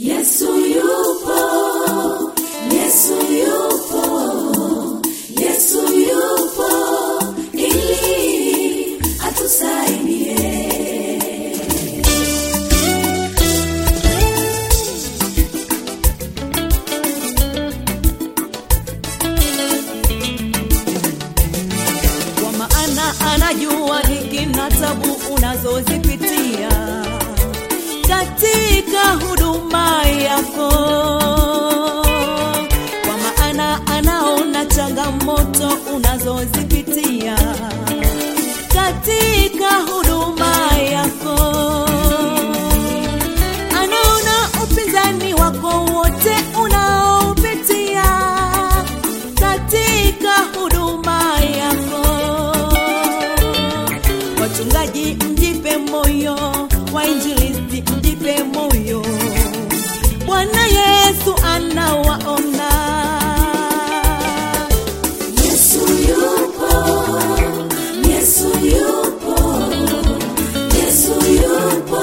Yesu yupo, Yesu yupo, Yesu yupo ili atusaidie. kwa maana anajua dhiki na tabu unazozipitia katika huduma yako kwa maana anaona changamoto unazozipitia katika huduma yako anaona upinzani wako wote unaopitia katika huduma yako wachungaji mjipe moyo wainjilisti mjipe moyo bwana yesu anawaona Yesu yupo, Yesu yupo, Yesu yupo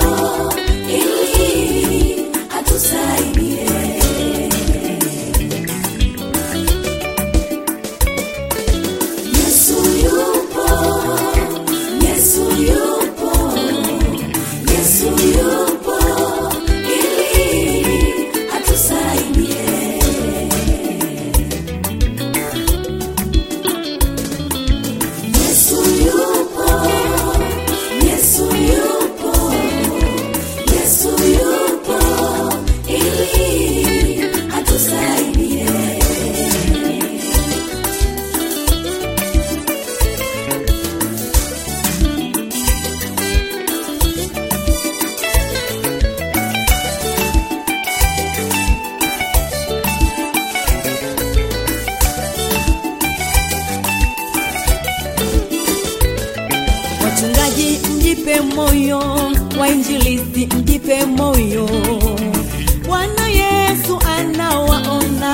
ili atusaidie. Yesu yupo, Yesu yupo, Yesu yupo ili atusaidie. Yesu yupo, Yesu yupo, Yesu yupo ili atusaidie. wachungaji mjipe moyo wainjilisti mjipe moyo bwana yesu anawaona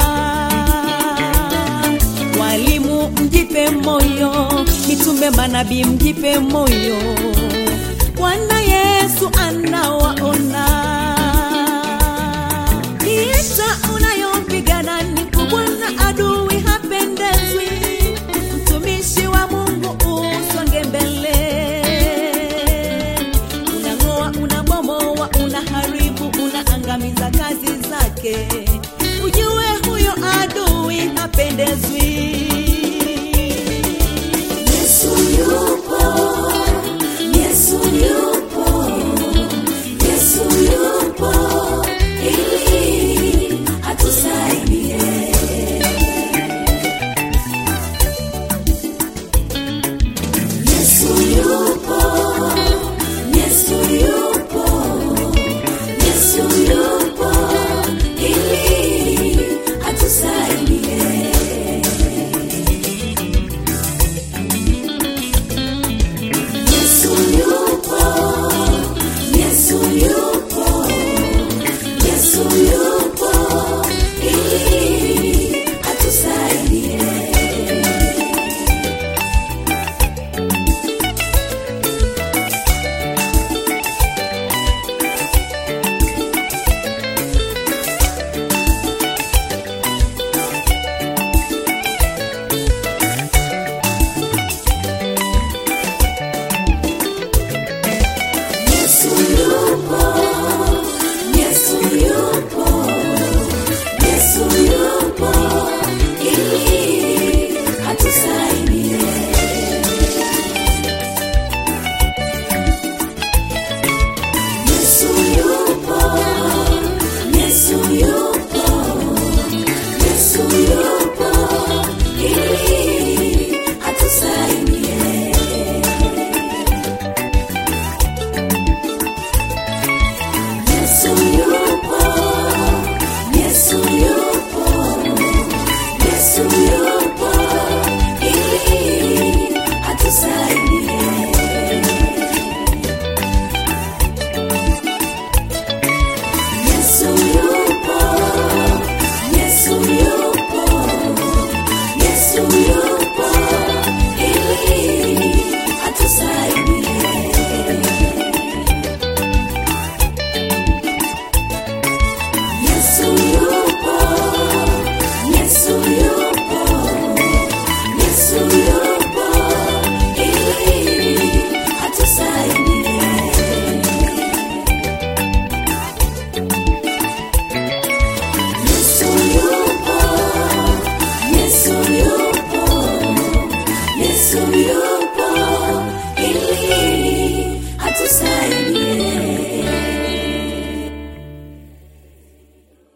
walimu mjipe moyo mitume manabii mjipe moyo bwana yesu anawaona vita unayopigana ni kubwa na adui hapendezwi mtumishi wa mungu usonge mbele unang'oa unabomoa unaharibu unaangamiza kazi zake ujue huyo adui hapendezwi